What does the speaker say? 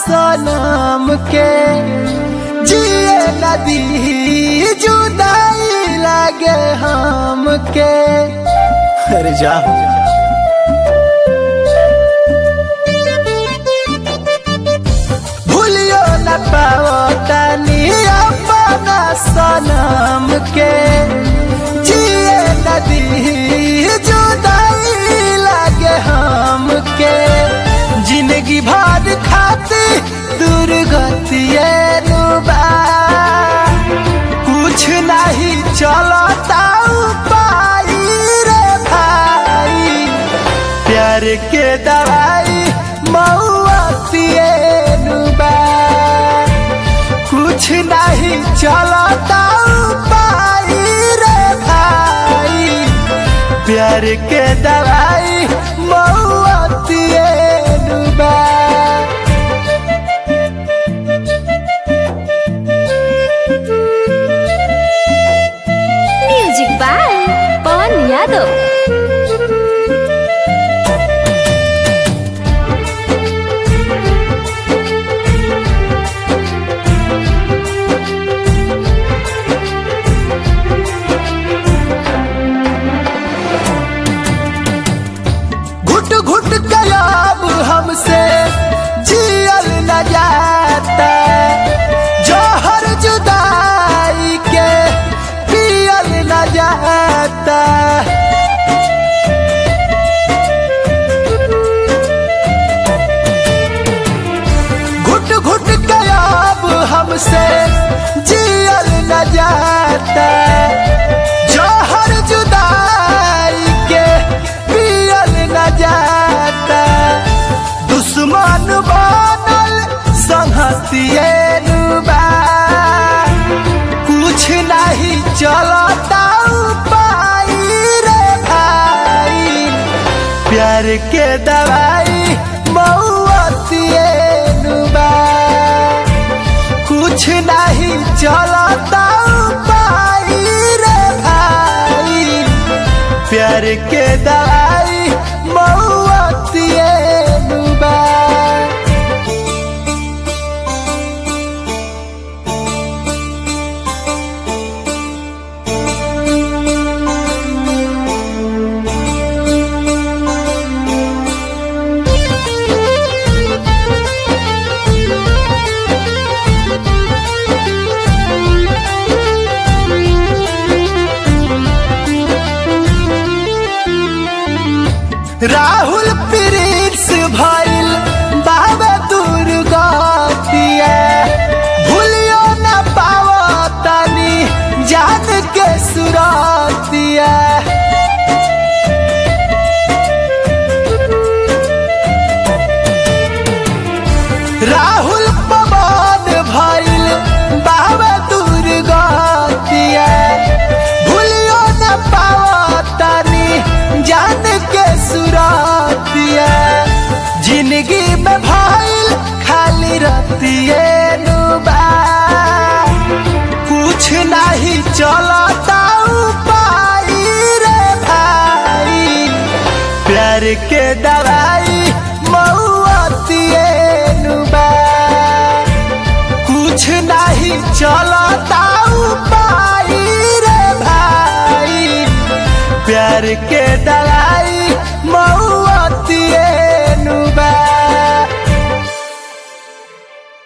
सनम के जिए नदी जुदाई लागे हमके अरे जा भूलियो न पाओ तनी अपना सनम के जिए नदी जुदाई लागे हमके जिंदगी भर खाती दुर्गतिए नुबा कुछ नहीं चलता उपाय रे भाई प्यार के दवाई मऊतिए नुबा कुछ नहीं चलता उपाय रे भाई प्यार के दवाई मऊतिए नुबा म्यूजिक बाय पवन यादव घुट घुट गयाब हमसे जियल न जाता जहर जुदाई के पियल न जाता घुट घुट गयाब हमसे जियल न जाता जहर जुदाई के पियल न जाता दुश्मन बनल संहतिए नुबा कुछ नहीं चलता उपाय रे भाई प्यार के दवाई मऊतिए नुबा कुछ नहीं चलता उपाय रे भाई प्यार के दवाई मऊतिए नुबा राहुल प्रिंस भइल बाबा दुर्गतिया भूलियो न पाओ तनी जान के सुरतिया राहुल पवन भइल बाबा दुर्गतिया भूलियो न पाओ तनी जान के सुरतिया जिंदगी में भइल खाली रतिए नुबा कुछ नहीं चलता उपाय रे भाई प्यार के दवाई मऊतिए नुबा कुछ नहीं चलता उपाय रे भाई प्यार के दवाई मऊ